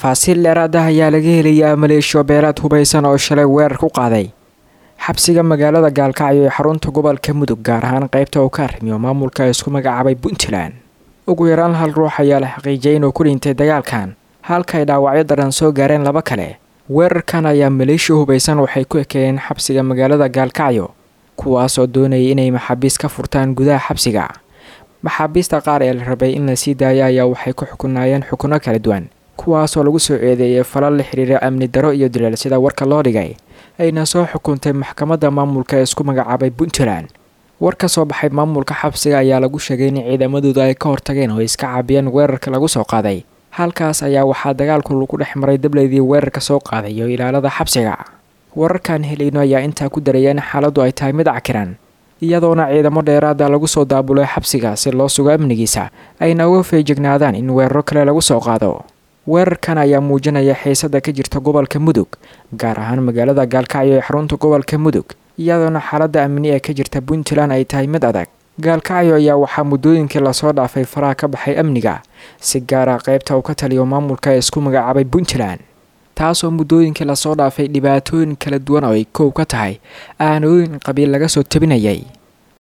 tafaasiil dheeraad ah ayaa laga helayaa maleeshiyo beelaad hubaysan oo shalay weerar ku qaaday xabsiga magaalada gaalkacyo ee xarunta gobolka mudug gaar ahaan qaybta uu ka arrimiyo maamulka isku magacaabay puntland ugu yaraan hal ruux ayaa la xaqiijiyay inuu ku dhintay dagaalkan halka ay dhaawacyo daran soo gaareen laba kale weerarkan ayaa maleeshiya hubaysan waxay ku ekeeyeen xabsiga magaalada gaalkacyo kuwaas oo doonayay inay maxaabiis ka furtaan gudaha xabsiga maxaabiista qaar ee la rabay in la sii daayo ayaa waxay ku xukunaayeen xukuno kala duwan kuwaasoo lagu soo eedeeyay falal la xiriira amni daro iyo dileel sida warka loo dhigay ayna soo xukuntay maxkamadda maamulka ee isku magacaabay puntland war ka soo baxay maamulka xabsiga ayaa lagu sheegay in ciidamadooda ay ka hortageen oo iska caabiyeen weerarka lagu soo qaaday halkaas ayaa waxaa dagaalku lagu dhex maray dableydii weerarka soo qaaday iyo ilaalada xabsiga wararkan helayno ayaa intaa ku daraya in xaaladdu ay tahay mid cakiran iyadoona ciidamo dheeraada lagu soo daabulay xabsiga si loo sugo amnigiisa ayna uga feejignaadaan in weeraro kale lagu soo qaado weerarkan ayaa muujinaya xiisada ka jirta gobolka mudug gaar ahaan magaalada gaalkacyo ee xarunta gobolka mudug iyadoona xaaladda amni ee ka jirta puntland ay tahay mid adag gaalkacyo ayaa waxaa muddooyinkii lasoo dhaafay faraha ka baxay amniga si gaara qaybta uu ka taliyo maamulka ee isku magacaabay puntland taasoo muddooyinkii lasoo dhaafay dhibaatooyin kala duwan oo ay koow ka tahay aanooyin qabiil laga soo tabinayay